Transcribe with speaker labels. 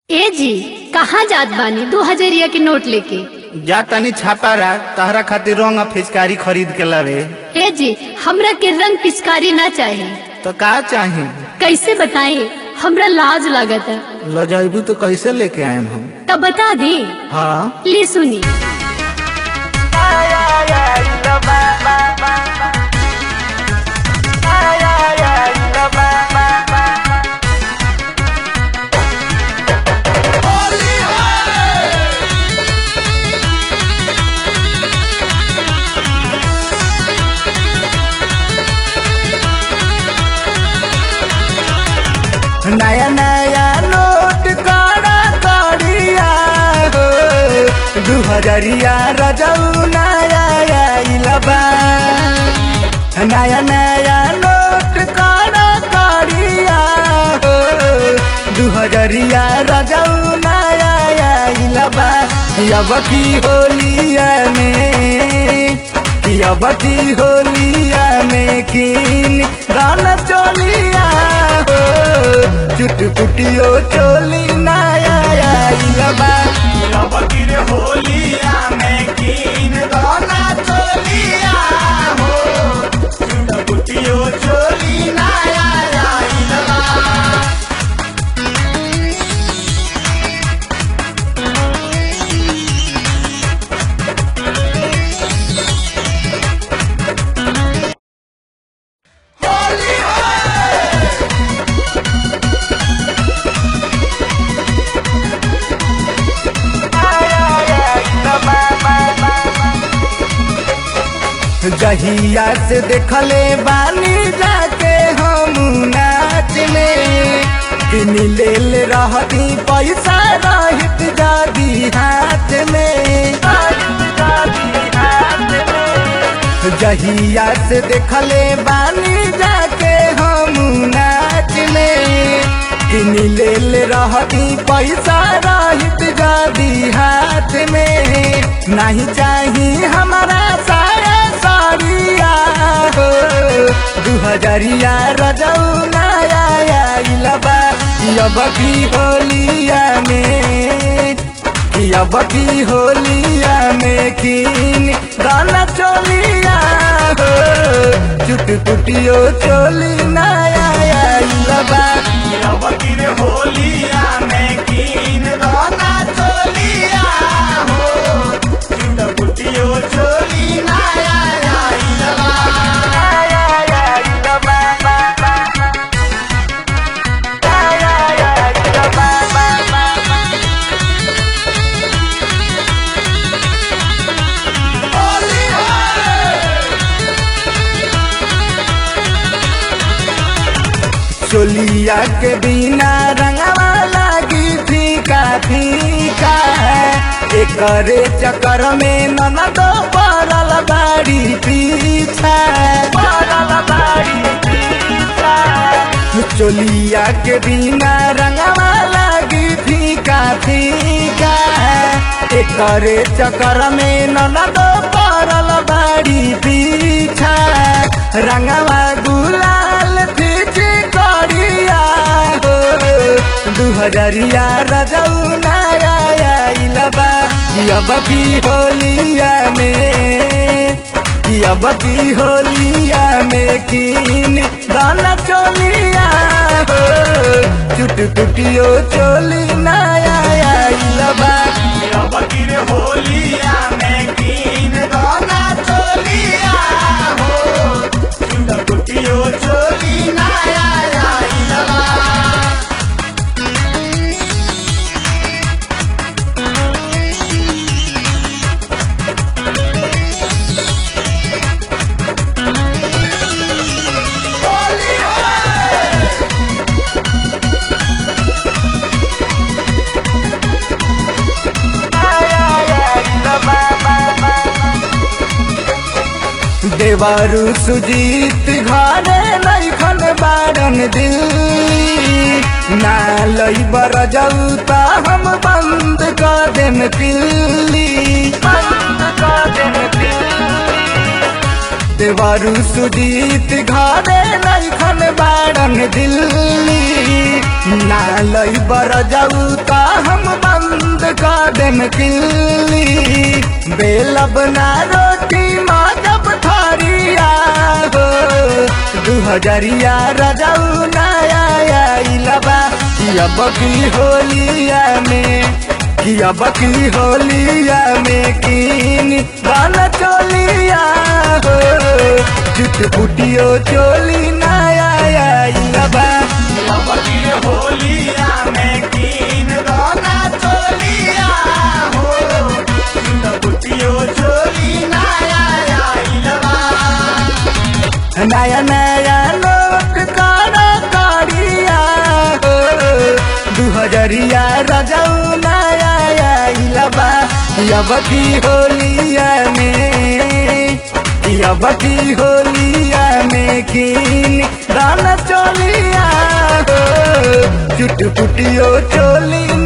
Speaker 1: ए जी कहाँ जात बानी दो हजरिया के नोट लेके
Speaker 2: जा तनी छापारा तहरा खातिर रंग आ फिचकारी खरीद के लावे
Speaker 1: ए जी हमरा के रंग पिचकारी ना चाहे
Speaker 2: तो का चाही
Speaker 1: कैसे बताएं हमरा लाज लागत है
Speaker 2: ल जाइबू तो कैसे लेके आएम हम
Speaker 1: तब बता दी
Speaker 2: हाँ
Speaker 1: ले सुनी
Speaker 2: नया नया नोट काड़ा काड़िया हो दू हजरिया रजऊ नया आइला बा नया नया नोट काड़ा काड़िया हो दू हजरिया रजऊ नया आइला बा अब की होलिया में अब की होलिया में किन गाना चोलिया हो चुट पुटियो चोली नया आइला बा
Speaker 3: बकीर होलिया में कीन दोना चोलिया हो चुट पुटियो चोली नाया आइला
Speaker 2: जहिया से देखले बानी जाके हम नाच में किन लेल रहती पैसा रहित जादी हाथ में जहिया से देखले बानी जाके हम नाच में किन लेल रहती पैसा रहित जादी हाथ में नहीं चाही हमारा साया साड़िया हो दू हजरिया रजऊ नया आइला बा अब की होलिया में अब की होलिया में किन गाना चोलिया हो चुट पुटियो चोली नया आइला बा
Speaker 3: बकीर होलिया में कीन दोना चोलिया हो चुट पुटियो चोली नाया आइला
Speaker 2: चोलिया के बिना रंगवा लागी फीका फीका एकरे चक्कर में ननद पड़ल बाड़ी पीछा पड़ल बाड़ी पीछा चोलिया के बिना रंगवा लागी फीका फीका एकरे चक्कर में ननद पड़ल बाड़ी पीछा रंगवा गुलाल फीची करिया हो दू हजरिया रजऊ नया आइला बा अब की होलिया में अब की होलिया में किन गाना चोलिया हो चुट पुटियो चोली नया आइला बा
Speaker 3: बकीर होलिया में कीन दोना चोलिया हो चुट पुटियो चोली नाया आइला
Speaker 2: देवारू सुजीत घरे नैखन बारन दिल्ली ना लई बर जाऊ ता हम बंद कर देम पिल्ली बंद कर देम पिल्ली देवरु सुजीत घरे नैखन बाड़न दिल्ली ना लई बर जाऊ ता हम बंद कर देम किल्ली बेलब ना रोटी माँ जब थारिया हो दू हजरिया रजाऊ नया आइलबा अब की होलिया में कि अब की होलिया में कीन गाना चोलिया हो चुट पुटियो चोली नया आइलबा
Speaker 3: अब गिर होलिया में कीन दोना चोलिया हो बुटियो चोली नया आइलबा
Speaker 2: नया नया लोट कारा कारिया हो दू हजरिया रजाऊ नया आइलबा अब की होलिया में अब की होलिया में कीन दाना चोलिया हो चुट पुटियो चोली